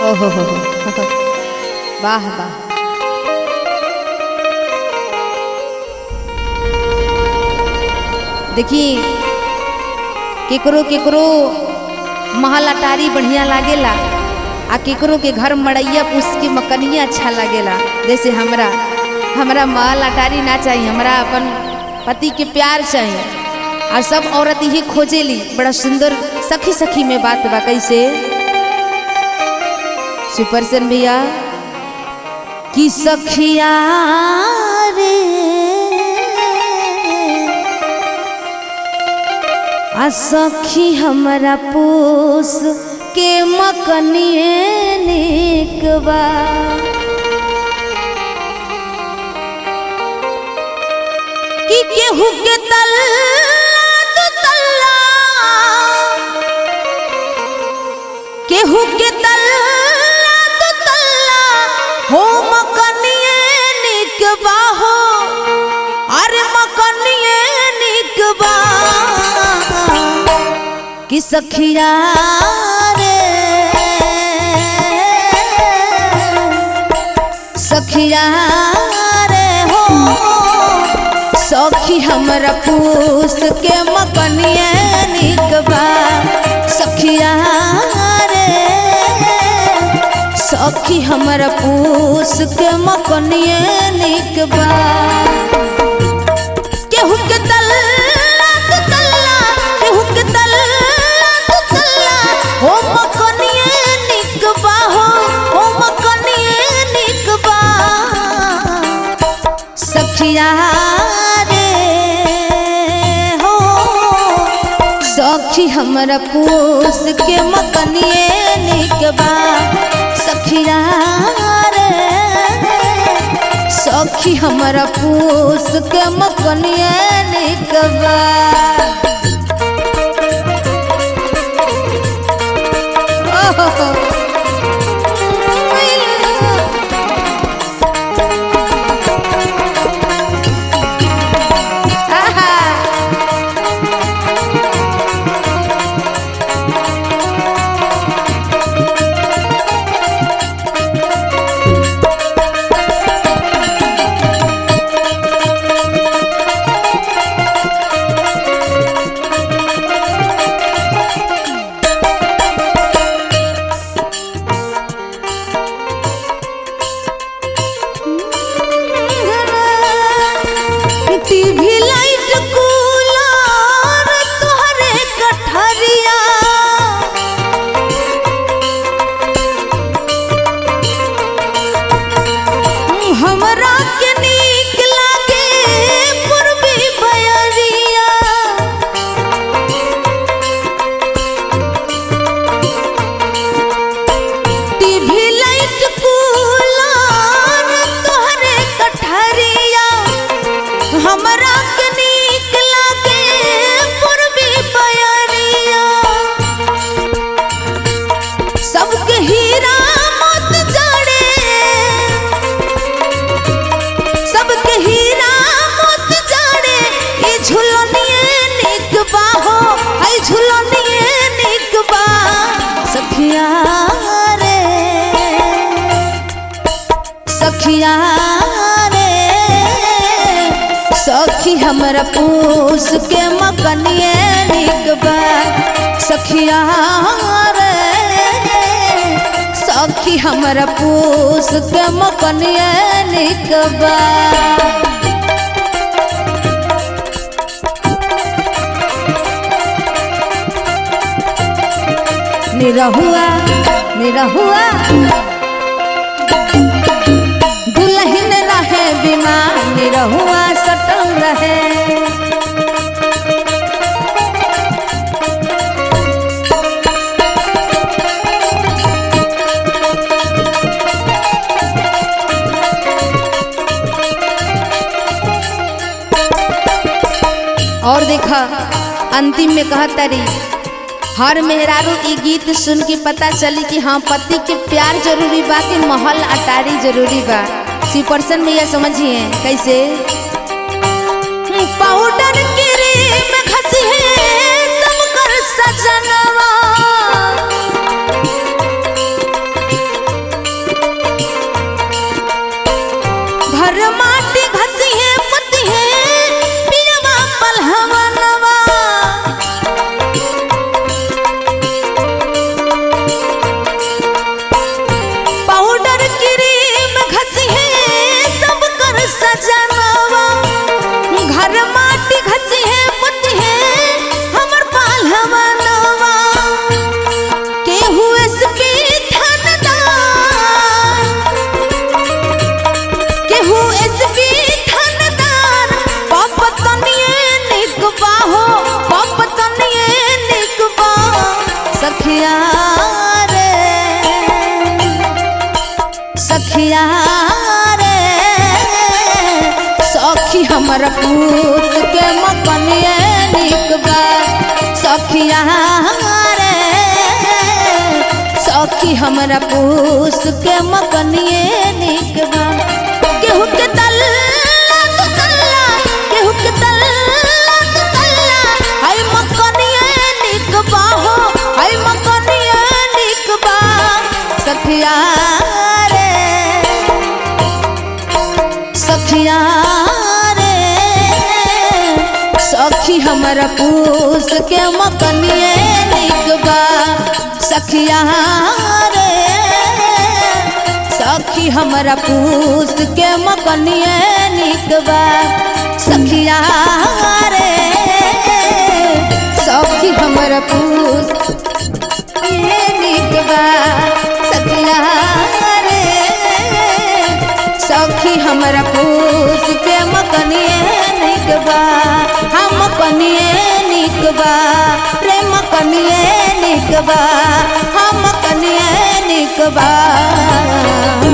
ओहो हो हो वाह वाह देखी केकरो केकरो महल अटारी बढ़िया लागेला आ केकरो के घर मड़ैया पूछ के मकनिया अच्छा लागेला जैसे हमरा हमरा महल अटारी ना चाहिए हमरा अपन पति के प्यार चाहिए और सब औरत यही खोजेली बड़ा सुंदर सखी सखी में बात बा कैसे सुपर सन भैया कि सखिया रे आ सखी हमरा पोस के मकनिए निकबा कि केहू के तल्ला दू तल्ला केहू के तल्ला दू तल्ला हो मकनिए निकबा हो अरे मकनिए निकबा कि सखिया रे सखिया रे हो सखी हमरा पूस के मकनिए निकबा सखिया रे सखी हमरा पूस के मकनिए निकबा केहू के तल्ला तू तल्ला केहू के तल्ला तू तल्ला हो मकनिए निकबा हो हो मकनिए निकबा सखिया रे हो सखी हमरा पूस के मकनिए निकबा सखिया रे सखी हमरा पूस के मकनिए निकबा ओहो आहा टीवी लाइट कूलर तोहरे कठरिया हमरा के नीक लागे पूर्वी बयरिया टीवी लाइट कूलर तोहरे कठरिया हमरा के नीक लागे पूर्वी बयरिया सबके हीरा मत जड़े सबके हीरा मत जड़े ई झुलनिए निक बा हो आई झुलनिए निक बा सखिया रे सखिया रे सखी हमरा पूस के मकनिए निकबा सखिया रे सखी हमरा पूस के मकनिए निकबा निरहुआ निरहुआ दुल्हन रहे बीमार निरहुआ सटल रहे और देखा अंतिम में कहता रही हर मेहरारू ई गीत सुन के पता चली कि हाँ पति के प्यार जरूरी बा कि महल अटारी जरूरी बा सी पर्सन में यह समझिए कैसे पाउडर क्रीम घसी है सब कर सजनवा हमर पूस के मकनिए निक बा सखिया रे सखी हमरा पूस के मकनिए निक बा केहू के तल्ला तू तल्ला केहू के तल्ला तू तल्ला हाय मकनिए निक बा हो हाय मकनिए निक बा सखिया रे सखिया रे सखी हमरा पूस के मकनिए निक बा सखिया रे सखी हमरा पूस के मकनिए निक बा सखिया रे सखी हमरा पूस ये निक बा सखिया रे सखी हमरा पूस के मकनिए निक बा हम मकनिए निक बा रे मकनिए निक बा हम मकनिए निक बा